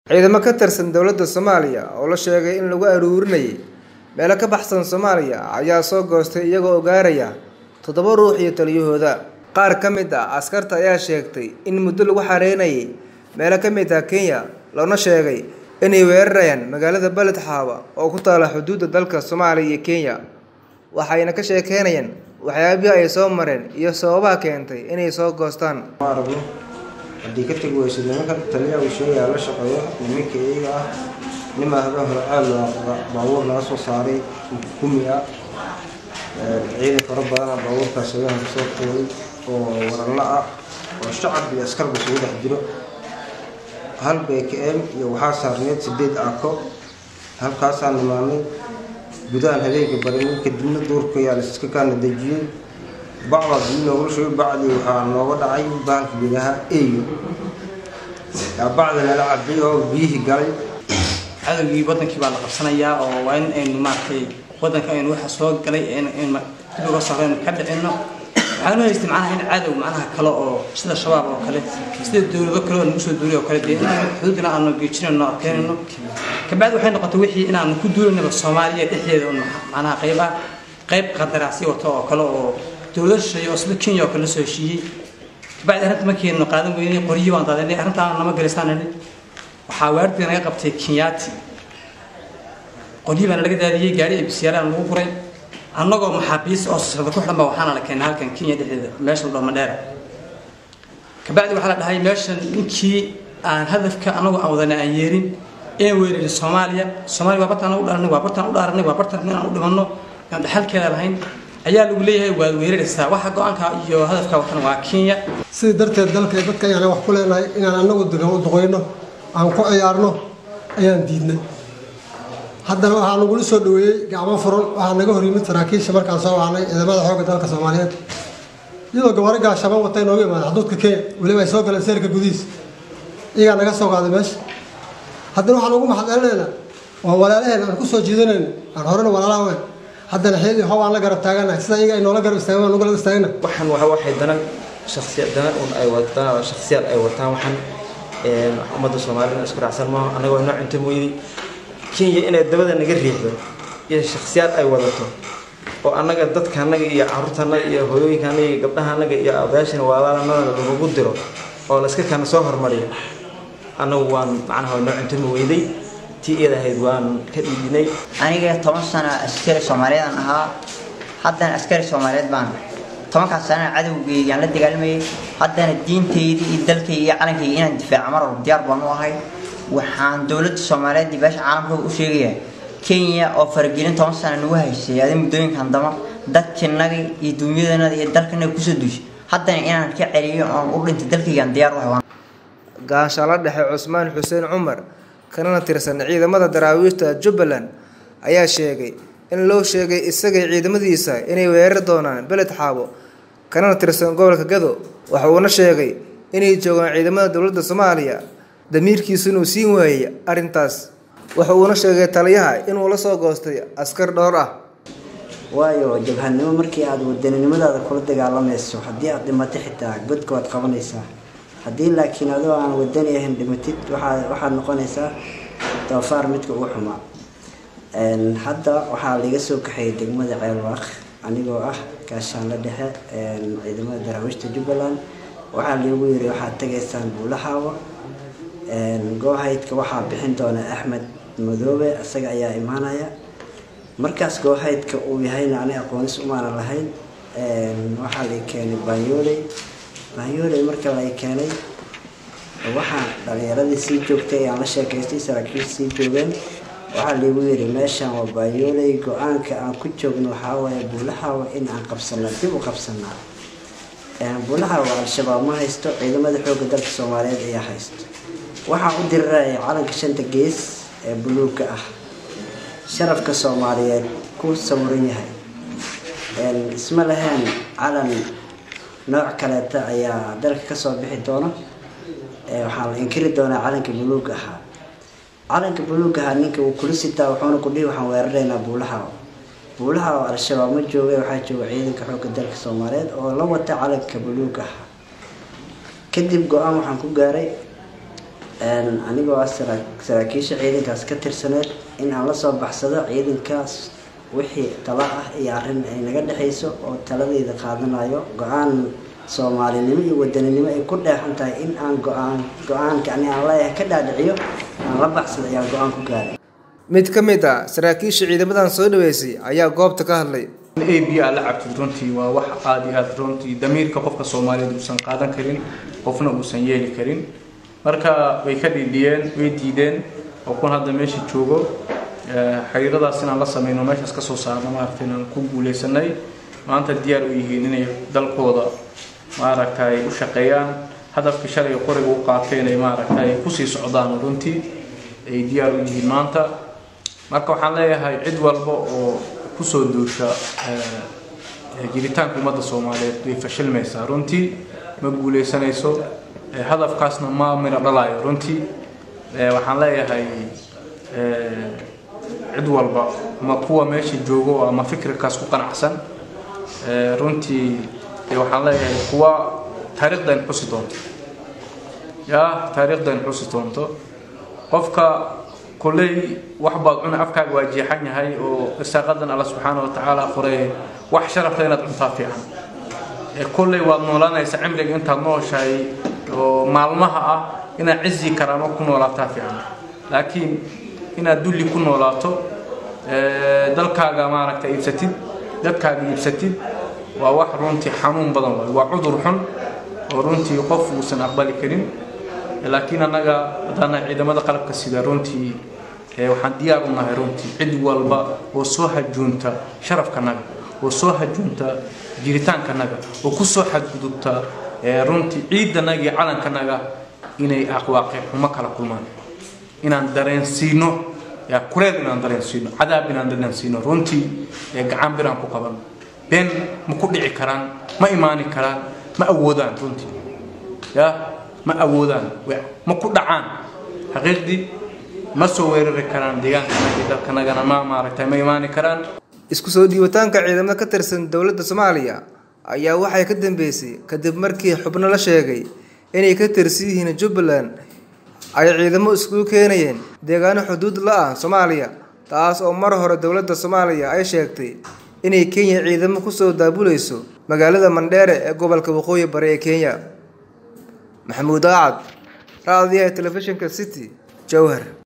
Ciidamo ka tirsan dowladda Soomaaliya oo la sheegay in lagu ururinayay meelo ka baxsan Soomaaliya ayaa soo goostay iyagoo gaaraya toddoba ruux iyo taliyahooda. Qaar ka mid ah askarta ayaa sheegtay in muddo lagu xareynayay meelo ka mid ah Kenya loona sheegay inay weerarayaan magaalada Balad Xaawa oo ku taalla xuduudda dalka Soomaaliya iyo Kenya, waxayna ka sheekeynayaan waxyaabihii ay soo mareen iyo sababaha keentay inay soo goostaan. ma aragno haddii ka tagi weyso nimanka taliyaha uu sheegaya la shaqeeyo nimanka iyaga ah nimaa habeen hore aad loo baabuur laga soo saaray gumi ah ciidan fara badana baabuurkaas habeen hore soo tuuray oo waranla ah oo shacab iyo askarba isugu dhex jiro hal bkm iyo waxaa saarneed sideed aako halkaasaan nimaanay gudahan habeenka barinay kadibna duurka yaa laiska kaana dejiyey bacda biyo noogula shubay bacdii waxaa nooga dhacay bahalka biyaha eyo yaa bacda nala cabay oo biyihii galay cadowgii wadankii baa la qabsanayaa oo waa in aynu maaragtay wadanka aynu waxa soo galay in dib uga sarreyno ka dhicino waxaan u haystay macnaha in cadow macnaha kale oo sida shabaab oo kale sida dowlado kale oo nagu soo duulay oo kale dee inaan xuduudina aanu geejinayno adkeynayno kabacdi waxay noqotay wixii inaanu ku duulaynaba soomaaliya dhexdeeda un macnaha qayb ah qayb qandaraasyo wato oo kale oo dowlad shisheeye oo sida kenya oo kale la soo heshiiyey kabacdi arrinta markaynu qaadan weynay qoryihii baan daadanay arrintaan nama galisaanani waxaa waardiga naga qabtay kenyaati qolyihii baana laga daadiyey gaari abisiyaalaan lagu guray annagoo maxaabiis oo socda ku xidhan ba waxaana la keenay halkan kenya dhexdeeda meesha la madheera kabacdi waxaa la dhahay meeshan ninkii aan hadafka annagu aan wadana aan yeerin een weerarin soomaaliya soomaaliya waa bartaan u dharanay waa bartaan u dhaaranay waa bartaan inaan u dhimanno aan dhaxalkeeda lahayn ayaa lagu leeyahay waad weeraraysaa waxa go-aanka iyo hadafka watan waa kenya sidii darteed dalka dadka ayaan wax ku leenahay inaan annagu degan u duqeyno aan ku ciyaarno ayaan diidnay haddana waxaa nagula soo dhaweeyey gacmo furan waxaa naga hor yimid saraakiisha markaan soo wacnay ciidamada xoogga dalka soomaaliyeed iyadoo gabaaro gaashaban watay nooga imaada xuduudka kenya weliba ay soo galeen seerka gudihiisa iyagaa naga soo qaaday meesha haddana waxaan ugu maxadcelinaynaa waa walaalaheen aan ku soo jiidanayna aan horena walaalaha weyn haddana xeeli how aan la garab taaganahay sida iyaga ay noola garab istaagan nugu garab istaagana waxaan waxa waxay dana shakhsiya dana un ay wataan shakhsiyaad ay wataan waxaan ummadda soomaalida isku raacsan maaha anagoo inoo cunto mooyday kenya inay dabada naga riixdo iyo shakhsiyaad ay wadato oo annaga dadka annaga iyo carruurta annaga iyo hooyooyinka annaga iyo gabdhaha annaga iyo odayaashana walaalanada lagu diro oo la iska kana soo hormariyo annagu waan macnaha inoo cunto ma weyday tii iyada ahayd waan ka dhiibinay aniga toban sano askari soomaaliyeed ahaa haddana askari soomaaliyeed baan tobankaas sana cadowgeygii aan la dagaalamayay haddana diintaydii iyo dalkayga iyo calankayga inaan difaaco mar walba diyaar baan u ahay waxaan dowladda soomaaliyeed iyo beesha caalamka u sheegayaa kenya oo faragelin toban sana nagu haysay adi muddooyinkan dama dadkanaga iyo dunyadanada iyo dalkanaga kusoo duushay haddana inaan ka celiyo oon u dhintay dalkaygaan diyaar u ahay Gaashaale dhexe Cusmaan Xuseen Cumar kanana tirsan ciidamada daraawiishta Jubbaland ayaa sheegay in loo sheegay isaga ciidamadiisa inay weerari doonaan Balad Xaawo kanana tirsan gobolka Gado waxa uuna sheegay inay joogaan ciidamada dowladda Soomaaliya damiirkiisu inuu siin waayay arrintaas waxa uuna sheegay taliyaha inuu la soo goostay askar dhowr ah waayo jabhadnimo markii aad wadaninimadaada kula dagaalamayso haddii aad dhimato xitaa godka waad qabanaysaa haddii laakiin adoo aan wadani ahayn dhimatid waxaa waxaad noqonaysaa doofaar midka ugu xumaa hadda waxaa laga soo kaxeeyay degmada ceelwaaq anigoo ah gaashaanla dhexe ciidamada daraawiishta jubbaland waxaa lagu yiri waxaad tagaysaan buulaxaawa goohaydka waxaa bixin doona axmed madoobe isaga ayaa imaanaya markaas goohaydka uu yahayna ani aqoonis umaana lahayn waxaa la keenay baanyooley baanyooley marka la keenay waxaa dhalinyaradii sii joogtay ayaan la sheekaystay saraakiisha sii joogeen waxaa lagu yiri meeshan waa baanyooley go-aanka aan ku joogno waxaa waaye buulaxaawa in aan qabsana dib u qabsanaa buulaxaawa al-shabaab ma haysto ciidamada xoogga dalka soomaaliyeed ayaa haysto waxaa u diriraya calanka shanta gees ee buluugga ah sharafka soomaaliyeed ku sawiran yahay isma lahayn calan nooc kaleeta ayaa dalka kasoo bixi doona waxaa la inkiri doonaa calanka buluug ahaa calanka buluug ahaa ninka uu kula sitaa wuxuuna ku dhihi waxaan weeraraynaa buulaha buulaha oo al-shabaab ma jooga waxaa jooga ciidanka xoogga dalka soomaaliyeed oo la wata calanka buluug ahaa kadib go-aan waxaan ku gaaray anigoo ah saraakiisha ciidankaas ka tirsaneed in aan la soo baxsado ciidankaas wixii tala ah iyo arrin ay naga dhexayso oo taladeeda qaadanayo go-aan soomaalinimo iyo wadaninimo ay ku dheexan tahay in aan go-aan go-aanka ani aan leeyahay ka dhaadhiciyo aan la baxsado ayaan go-aan ku gaaray mid ka mid ah saraakiisha ciidamadan soo dhaweysay ayaa goobta ka hadlay a b a la cabtid runtii waa wax aada iyo aada runtii damiirka qofka soomaaliyeed uusan qaadan karin qofna uusan yeeli karin marka way ka dhiidhiyeen way diideen oo kun hadda meesha joogo xiriiradaas inaan la sameyno meeshaas ka soo saarno maaragtay inaan ku guuleysanay maanta diyaar u yihiin inay dalkooda maaragtay u shaqeeyaan hadafkii shalay qoriga u qaateen ay maaragtay kusii socdaan runtii ay diyaar u yihiin maanta marka waxaan leeyahay cid walba oo kusoo duusha jiritaanka ummadda soomaaliyeed way fashilmaysaa runtii ma guuleysanayso hadafkaasna ma miro dhalayo runtii waxaan leeyahay cid walba ama kuwa meesha joogo ama fikirkaas ku qanacsan runtii waxaan leeyahay kuwa taariikhdan xusi doonto ya taariikhdan xusi doonto qofka kulley wax baad cuna afkaaga waa jeexan yahay oo irsaaqadan alla subxaana wa tacaala qoray wax sharafta inaad cuntaa fiican kulley waad noolanaysa cimriga intaad nooshahay oo maalmaha ah inaad cizi karaamo ku noolaataa fiican laakiin inaad dulli ku noolaato dalkaaga maaragta iibsatid dadkaaga iibsatid waa wax runtii xanuun badan waay waa cudur xun oo runtii qof uusan aqbali karin laakiin annaga haddana ciidamada qalabka sida runtii waxaan diyaar u nahay runtii cid walba oo soo hajuunta sharafkanaga oo soo hajuunta jiritaankanaga oo kusoo xadgudubta runtii ciidanaga iyo calankanaga inay aqwaaqi xumo kala kulmaan inaan dareensiino kureel inaan dareensiino cadaab inaan dareensiino runtii gacan biraan ku qaban been ma ku dhici karaan ma imaani karaan ma awoodaan runtii ya ma awoodaan ma ku dhacaan xaqiiqdii ma soo weerari karaan deegaankanaga iyo dalkanagana ma maaragtay ma imaani karaan isku soo dhiibitaanka ciidamada ka tirsan dowladda soomaaliya ayaa waxay ka dambeysay kadib markii xubno la sheegay inay ka tirsan yihiin jubbaland ay ciidamo iskugu keenayeen deegaano xuduud la ah soomaaliya taas oo mar hore dowladda soomaaliya ay sheegtay inay kenya ciidamo kusoo daabuleyso magaalada mandheere ee gobolka waqooyi bari ee kenya maxamuud aacad raadiyaha telefishinka city jowhar